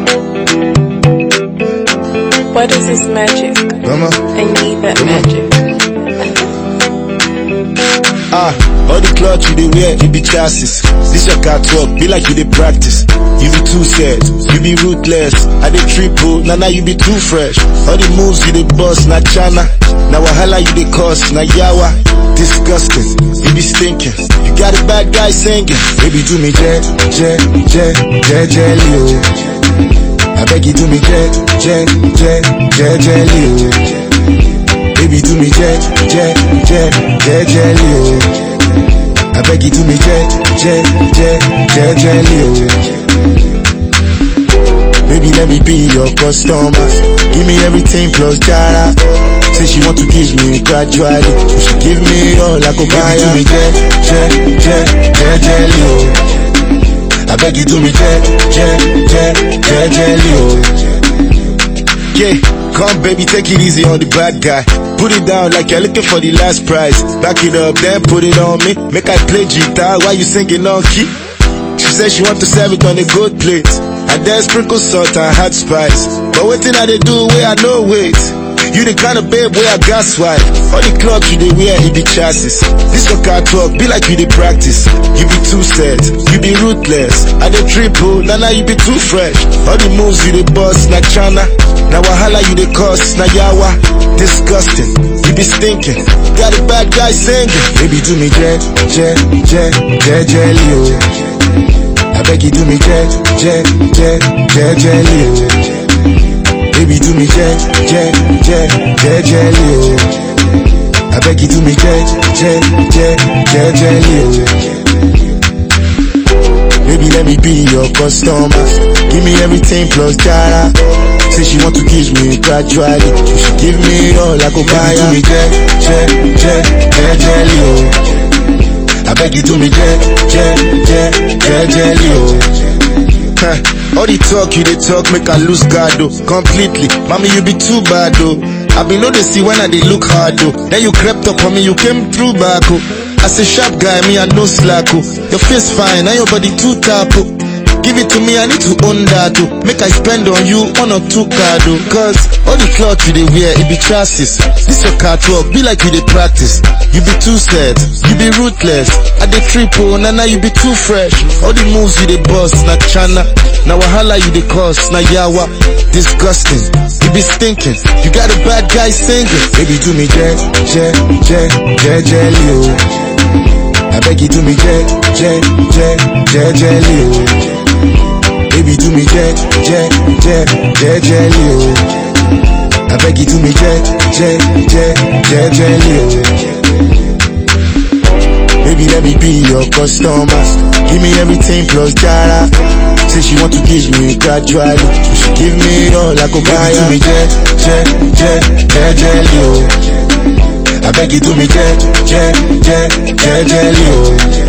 What is this magic? Mama. I need that Come on. magic. Ah, all the clothes you dey wear, you be chassis. This your car talk, be like you dey practice. You be too sad, you be ruthless. I dey triple, now now you be too fresh. All the moves you dey bust, na chana. Now wahala you dey cause, na yawa. Disgusting, you be stinking. You got a bad guy singing. Baby do me jet, jet, jet, jet, jelly oh. I beg you do me jet, jet, jet, jet, jelly oh. Baby do me jet, jet, jet, jet, jelly oh. I beg you do me jet, jet, jet, jet, jelly oh. Baby let me be your customer. Give me everything plus jara. Say she want to kiss me gradually. So she give me all I go buy. Baby do me jet, jet, jet, jet, jelly oh. I beg you do me jet, jet, jet, jet, jelly oh. Yeah, come baby, take it easy on the bad guy. Put it down like you're looking for the last prize. Back it up, then put it on me. Make I play guitar while you singing on key. She said she want to serve it on a good plate. And then sprinkle salt and hot spice. But waiting I they do where I know wait. You the kind of babe where I got swipe. All the clothes you they wear, it be chassis. This your car talk, be like you they practice. You be too sad, you be ruthless. I they triple, now now you be too fresh. All the moves you they bust, na chana. Now wahala you they cause, na yawa. Disgusting, you be stinking. Got a bad guy singing. Baby do me jet, jet, jet, jet, jelly oh. I beg you do me jet, jet, jet, jet, jelly oh. Baby do me jet, jet, jet, jet, jelly oh. I beg you do me jet, jet, jet, jet, jelly oh. Baby let me be your customer. Give me everything plus jara. Say she want to kiss me gradually. So she give me all I go buy. Baby do me jet, jet, jet, jet, jelly oh. I beg you do me jet, jet, jet, jet, jelly oh. Huh. All the talk you they talk make I lose guard though Completely, mommy you be too bad though I be know they see when I they look hard though Then you crept up on me, you came through back oh As a sharp guy, me I no slack oh Your face fine, and your body too tap oh Give it to me, I need to own that oh Make I spend on you one or two card oh Cause all the clothes you they wear, it be chassis This your car talk, be like you they practice You be too sad, you be ruthless I dey triple, na na you be too fresh All the moves you they bust, na chana Na wahala you they cause, na yawa Disgusting, you be stinking You got a bad guy singing Baby do me jet, jet, jet, jet, jelly oh I beg you do me jet, jet, jet, jet, jelly oh Baby do me jet, jet, jet, jet, jelly oh I beg you do me jet, jet, jet, jet, jelly oh Baby let me be your customer Give me everything plus jara Say she want to kiss me gradually So she give me all I go buy Baby do me jet, jet, jet, jet, jelly oh I beg you do me jet, jet, jet, jet, jelly oh